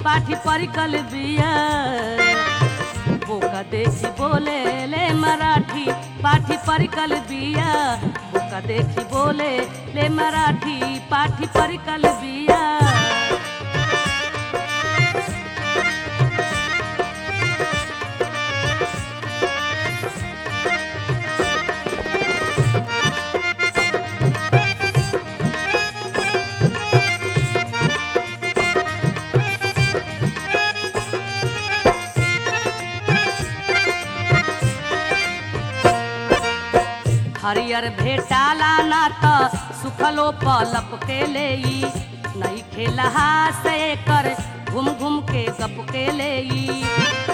पाठी परिकल बिया बोका देखी बोले ले मराठी पाठी परिकल बिया बोका देखी बोले ले मराठी पाठी परिकल बिया हरियर भेटाला ना त सुखलो पलप के लेई नहीं खेलहा से कर घूम घूम के गप के लेई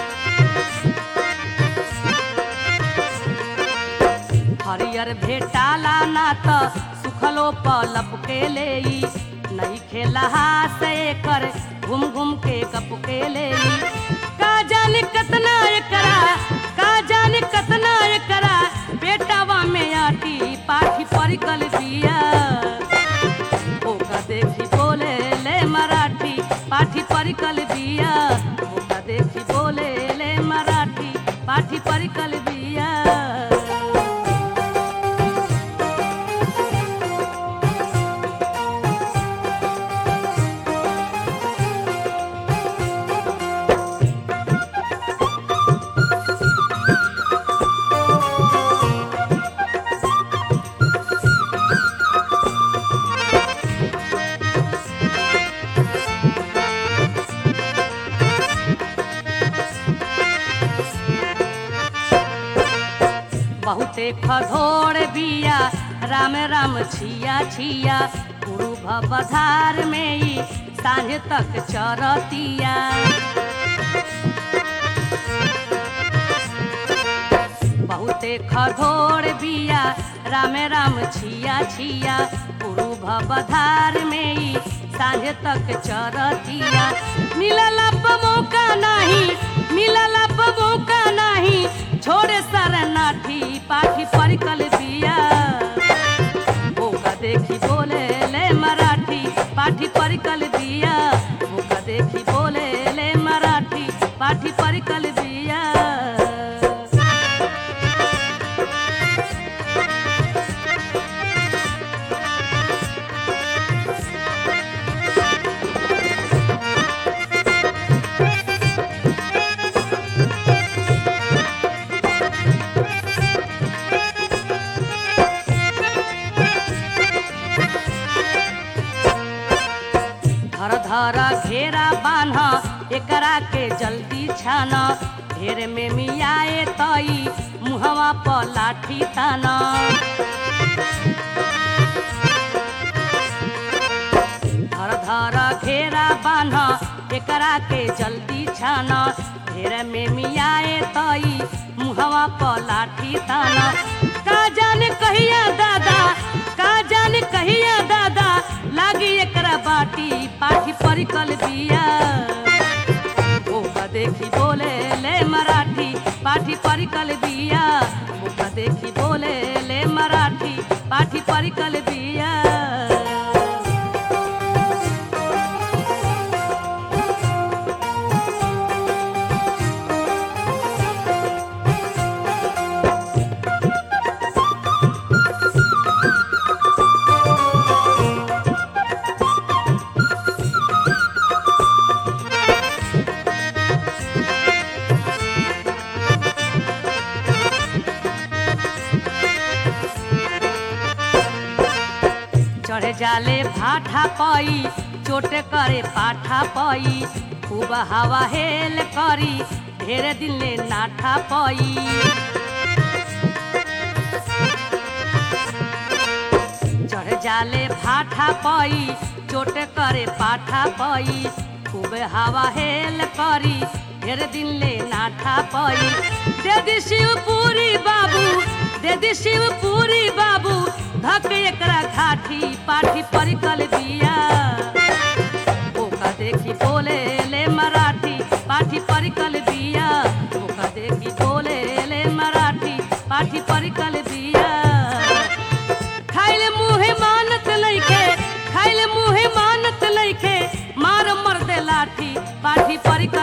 हरियर भेटाला ना त सुखलो पलप के लेई नहीं खेलहा से कर घूम घूम के गप के लेई का जाने कतना एकरा का जाने कतना एकरा बेटावा में आटी पाठी परिकल बिया ओका देखी बोले ले मराठी पाठी परिकल बिया ओका देखी बोले ले मराठी पाठी परिकल बिया बहुते खधोड़ बिया राम राम छिया छिया गुरु भवधार में ही सांझ तक चरतिया बहुते खधोड़ बिया राम राम छिया छिया गुरु भवधार में ही सांझ तक चरतिया मिलल मौका नहीं मिलल मौका नहीं छोड़े शरणार्थी पाठी परिकल बिया ओका देखी बोले ले मराठी पाठी परिकल बिया ओका देखी बोले ले मराठी पाठी परिकल बिया धर धर घेरा बान्ह एकरा के जल्दी छान ढेर में मियाए तई मुहवा पर लाठी तान धर धर घेरा बान्ह एकरा के जल्दी छान ढेर में मियाए तई मुहवा पर लाठी तान का जाने कहिया दादा का जाने कहिया दादा लागी एकरा बाटी पाठी परिकल बिया ओका देखी बोले ले मराठी पाठी परिकल बिया ओका देखी बोले ले मराठी पाठी परिकल बिया चढ़े जाले भाठा पई चोटे करे पाठा पई खूब हवा हेल करी ढेर दिन ले नाठा पई चढ़ जाले भाठा पई चोटे करे पाठा पई खूब हवा हेल करी ढेर दिन ले नाठा पई दे दी शिवपुरी बाबू दे दी शिवपुरी बाबू धक एकरा घाटी पाठी परिकल बिया ओका देखी बोले ले मराठी पाठी परिकल बिया ओका देखी बोले ले मराठी पाठी परिकल बिया खाइले मुहे मानत लइके खाइले मुहे मानत लइके मार मर दे लाठी पाठी परी